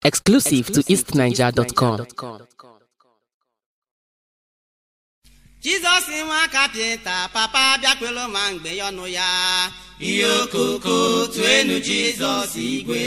Exclusive to eastniger.com. jizọs nwa kapịnta papa bịakwelu ma mgbe ya ọnụ ya ihe okoko tuenu jizọs igwe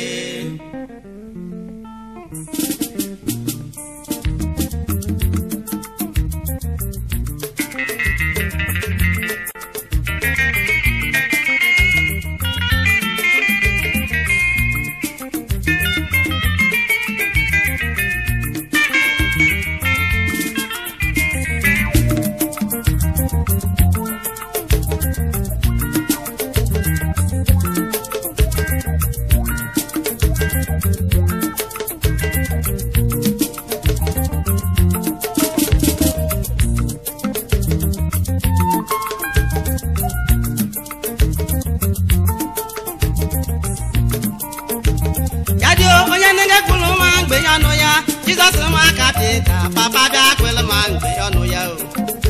ya dị onye nne kwuru ma mgbe ya ọnụ ya jizọs nwa kapịnta papa bịakwelu ma mgbe ya ọnụ ya o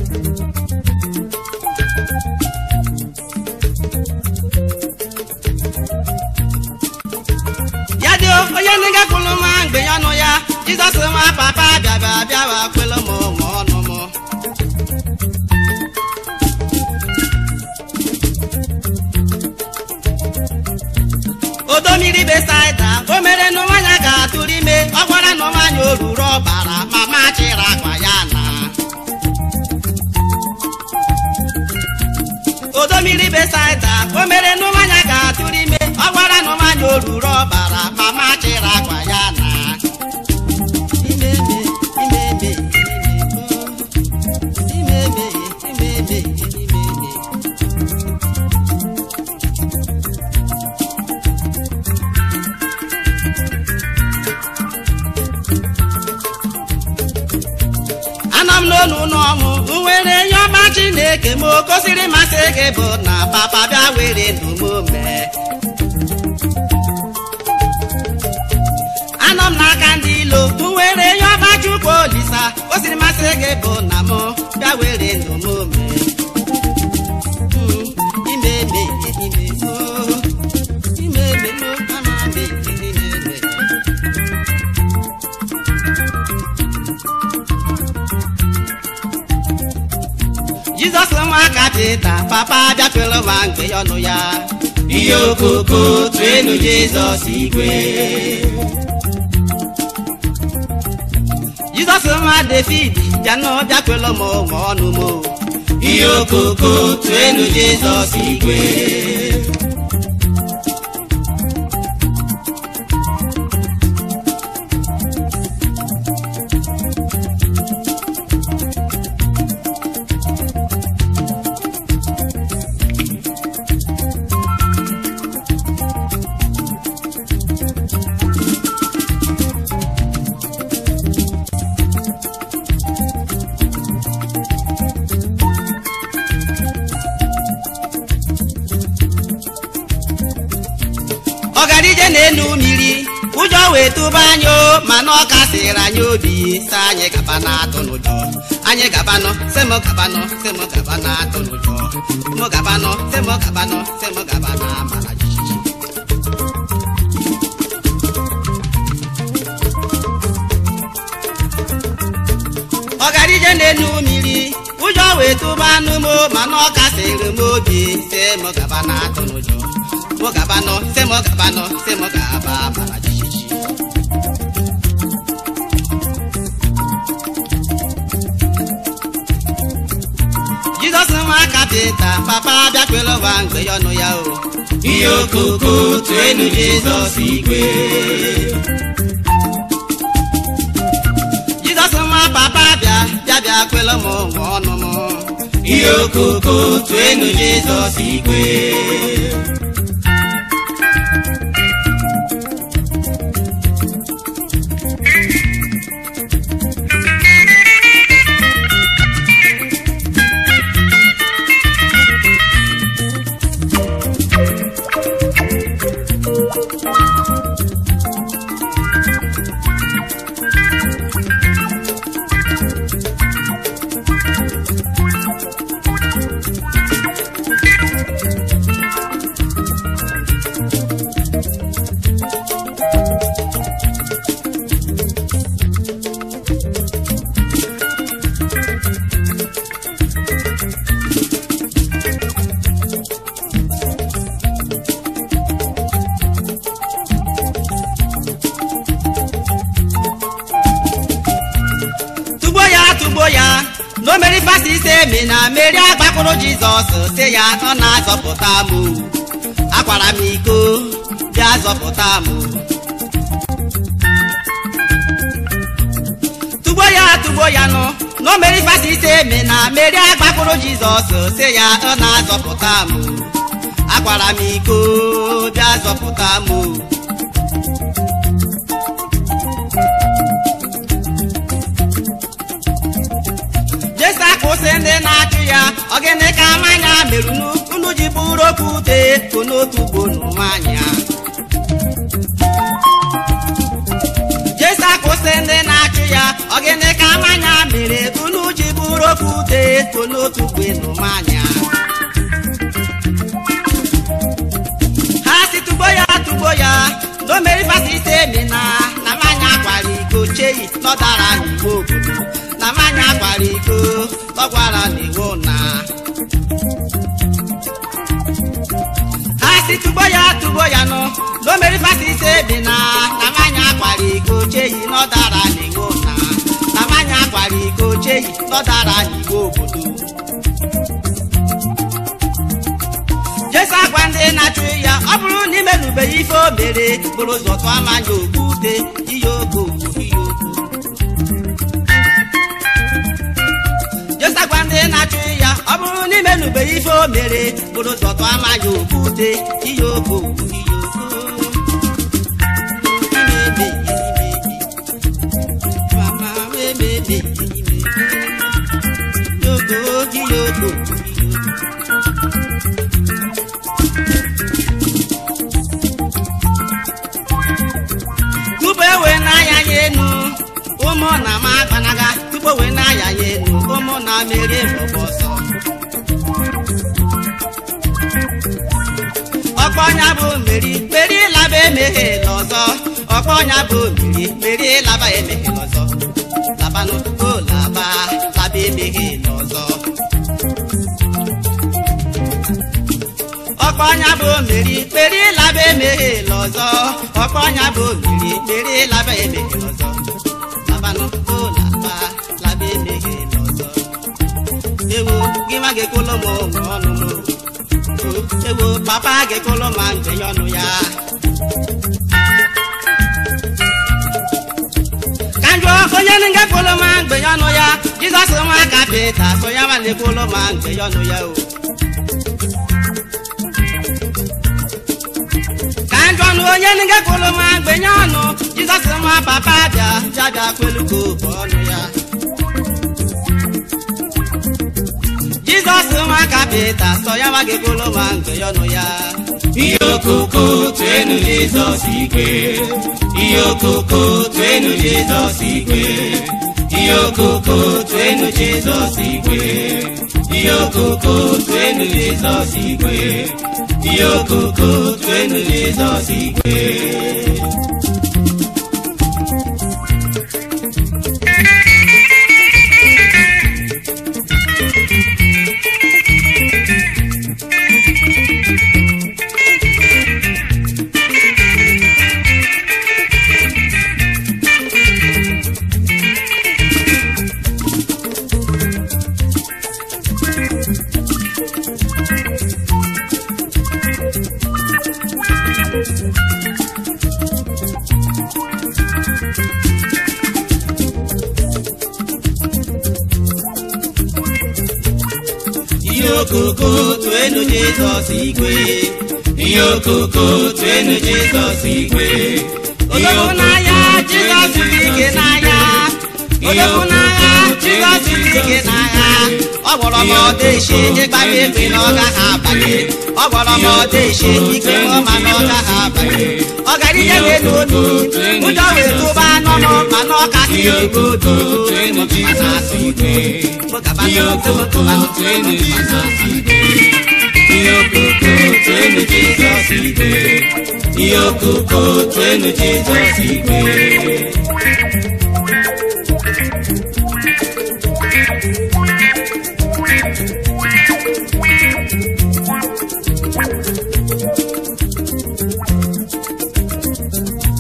ya dị onye nne kwuru ma mgbe ya ọnụ ya jizọs nwa papa bịa bịa bịawa kwelu m ma ọnụ m odo mmiri besaida o mere nụ nwanya ga-atụrụ ime ọ gwara nụ nwanya o ruru ọbara ma machịrị akwa ya na odo mmiri besaida o mere nụ nwanya ga-atụrụ ime ọ gwara nụ nwanya o ruru ọbara ma machịrị akwa ya na imeme imeme imeme imeme imeme anọ m n'onu n'ọnwụ nwere ihe ọma chineke ma o gosiri masị gị bụ na papa bịa were ndụ m mee anọ m n'aka ndị ilo nwere ihe ọma chukwu olisa o siri masị gị bụ na m bịa were ndụ m mee Mm, ime eme ime oh, ime eme no, ama eme ime eme. jizọs nwa kapịnta papa bịakwelu ma mgbe ya ọnụ ya ihe okoko tuenu jizọs igwe jizọs nwa david bịanụ bịakwelu m ma ọnụ m ihe okoko tuenu jizọs igwe ọgarije na-enu mmiri ụjọ wee tụba anyị o mana ọ kasịrị anyị obi si anyị gaba na-atụ n'ụjọ anyị gabanụ sị m gabanụ sị m gaba na-atụ n'ụjọ mụ gabanụ sị m gabanụ sị m gaba na amara jijiji ọgarije na-enu mmiri ụjọ wee tụba anụ m mana ọ kasịrị m obi sị m gaba na-atụ n'ụjọ mụ gabanụ sị m gabanụ sị m gaba amara jijiji jizọs nwa kapịnta papa bịakwelu ụwa mgbe ya ọnụ ya o ihe okoko tuenu jizọs igwe jizọs nwa papa bịa bịa bịa kwelu m nwa ọnụ m ihe okoko tuenu jizọs igwe n'omeri fasi ise mi na meri agbakpụrụ jizọs si ya ọ na-azọpụta m o. akwara m iko bịa zọpụta m o. tugbo ya tugbo ya nụ n'omeri fasi ise mi na meri agbakpụrụ jizọs si ya ọ na-azọpụta m o. akwara m iko bịa zọpụta m o. jesa kwụsị ndị na-achụ ya ogene ka mmanya merunu unu ji bụrụ okwute ko n'otu ugboro mmanya jesa kwụsị ndị na-achụ ya ogene ka mmanya mere unu ji bụrụ okwute ko n'otu ugboro mmanya ha si tugbo ya tugbo ya n'omeri fasite mina na mmanya kwara iko cheyi nọdara n'igbo obodo na mmanya kwara iko tọkwara n'iwu na ha si tugbo ya tugbo ya nụ n'omeri fasite mina na mmanya kwara iko cheyi nọdara n'iwu na na mmanya kwara iko cheyi nọdara n'igbo obodo jesu agwa ndị na-achụ ya ọ bụrụ na imerubeghị ife o mere bụrụ ụzọ tụọ amanya okwute ihe ogo ihe ogo jesu agwa ndị na-achụ ya ọ bụrụ na imerubeghị ife o mere bụrụ ụzọ tụọ amanya okwute ihe ogo ihe ogo Imebe, imebe. Mama, emebe, imebe. Yogo, ihe ogo, ihe ogo. tupu ewe n'anya ya enu ụmụ na ma gbanaga tupu ewe n'anya ya enu ụmụ na merie mbọbọ ọsọ ọkpọnya bụ mmeri mmeri laba emeghe n'ọzọ ọkpọnya bụ mmeri mmeri laba emeghe n'ọzọ labanụ o laba laba emeghe n'ọzọ ọkpọnya bụ mmeri mmeri laba emeghe n'ọzọ ọkpọnya bụ mmeri mmeri laba emeghe n'ọzọ labanụ o laba laba emeghe n'ọzọ ewo gị nwa ga-ekwolo m ụmụ ọnụ m ewo papa ga-ekwolo ma mgbenye ọnụ ya ka njọ onye nga kwolo ma mgbenye ọnụ ya jizọs nwa kapịta so ya ma na-ekwolo ma mgbenye ọnụ ya o ka njọ nụ onye nga kwolo ma mgbenye ọnụ jizọs nwa papa bịa bịa bịa kwelugo bụ ọnụ ya jizọs nwa kapịta sọ ya ma ga-ekwolo ma mgbenye ọnụ ya ihe okoko tuenu jizọs igwe ihe okoko tuenu jizọs igwe ihe okoko tuenu jizọs igwe ihe okoko tuenu jizọs igwe ihe okoko tuenu jizọs igwe ihe okoko tuenu jizọs igwe ihe okoko tuenu jizọs igwe ihe odogwu n'anya jizọs dị ike n'anya odogwu n'anya jizọs dị ike n'anya ọ gwọrọ m ọdọ eshi ịgbara egbe na ọ gaghị abanye ọ gwọrọ m ọdọ eshi ike ọma na ọ gaghị abanye ọ gara ije n'elu obi ụjọ wee tụba anọ m mana ọ kasị ihe ego okoko tuenu jizọs igwe ihe okoko tuenu jizọs igwe ihe okoko tuenu jizọs igwe ihe okoko tuenu jizọs igwe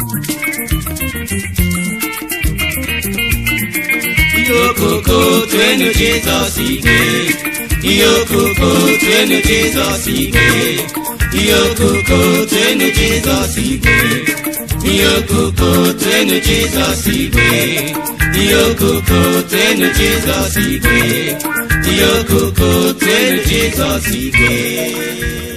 ihe okoko tuenu tuenu jizọs ike ihe okoko tuenu jizọs ike ihe okoko tuenu jizọs ike ihe okoko tuenu jizọs ike ihe okoko tuenu jizọs ike ihe okoko tuenu jizọs ike